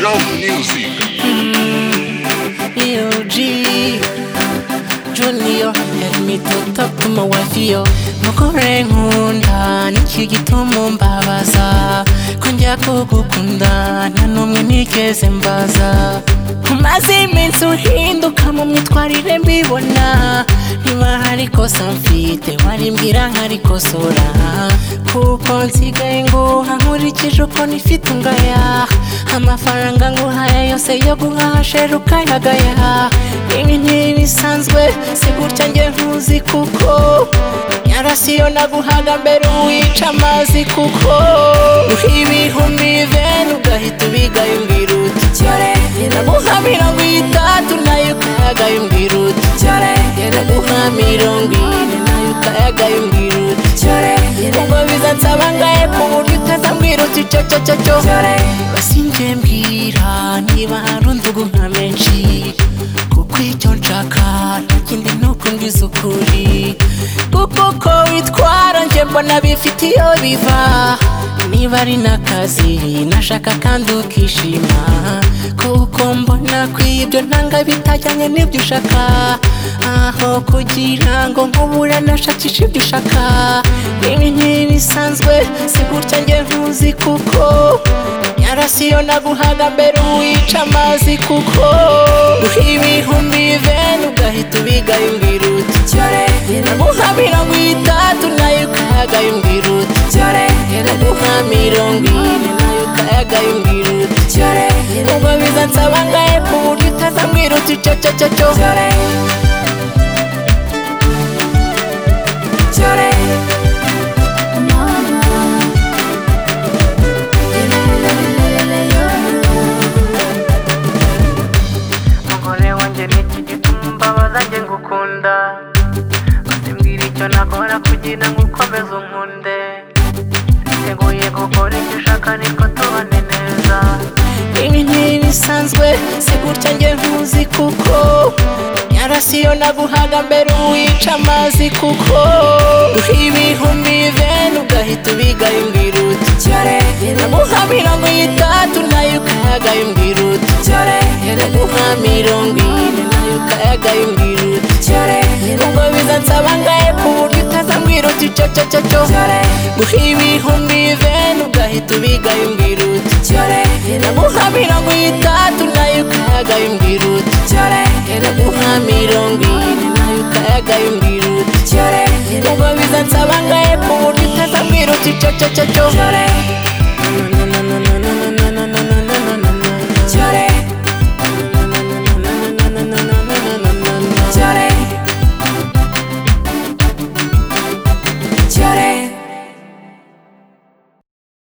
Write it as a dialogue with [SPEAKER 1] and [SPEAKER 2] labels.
[SPEAKER 1] Love Music.
[SPEAKER 2] Yo, G. Julio, help me to talk to my wife, yo. Mukore nkunda, nicyo gituma umbabaza. Ko njya kugukunda, nta n'umwe nigeze mbaza. Umaze iminsi uhinduka mu myitwarire mbibona Niba hari kosa mfite warimbwira nkarikosora Kuko nsigaye nguha nkurikije uko nifite ungaya Amafaranga nguhaye yose yo guhaha sheri ukayagaya Ibi ntibisanzwe si gutya njye ntuzi kuko Yarasi yo naguhaga mbere uwica amazi kuko Ibihumbi bibera ugahita ubigaye umbwira uti cyore Naguha mirongo itatu nayo ukayagaye umbwira uti cyore Naguha mirongo ine nayo ukayagaye umbwira uti cyore Ubwo bizansaba ngaye ku buryo utazambwira uti cyo cyo cyo cyo Basi njye mbwira niba hari undugu nka menshi kuko icyo nshaka nta kindi ni ukubwiza ukuri kuko uko witwara njye mbona bifite iyo biva niba ari n'akazi nashaka kandi ukishima kuko mbona kwibyo ntanga bitajyanye n'ibyo ushaka aho kugira ngo nkubure nashakisha ibyo ushaka ibi ntibisanzwe si gutya njye ntuzi kuko yarasi yo naguhaga mbere uwica amazi kuko ibihumbi bivena ugahita ubigaye umbwira uti cyore naguha mirongo itatu nayo ukayagaye umbwira uti cyore naguha mirongo ine nayo ukayagaye umbwira uti cyore ubwo bizansaba ngahe ku buryo utazambwira uti cyo cyo cyo cyo cyore cyore
[SPEAKER 3] umugore wanjye ni iki gituma umbabaza njye ngukunda basimbwira icyo nakora kugira ngo ukomeze unkunde niteguye gukora icyo ushaka nitwo tubane neza
[SPEAKER 2] ibi ntibisanzwe si gutya njye ntuzi kuko yarasi yo naguhaga mbere uwica amazi kuko ibihumbi bene ugahita ubigaye umbwira uti cyore naguha mirongo itatu nayo ukayagaye umbwira uti cyore naguha mirongo ine nayo ukayagaye umbwira uti cyore ubwo bizansaba ngahe ku buryo utazambwira uti cyo cyo cyo cyo guha ibihumbi bene ugahita ubigaye umbwira uti cyore naguha mirongo itatu nayo ukayagaye umbwira uti cyore naguha mirongo ine nayo ukayagaye umbwira uti cyore ubwo bizansaba ngahe ku buryo utazambwira uti cyo cyo cyo cyo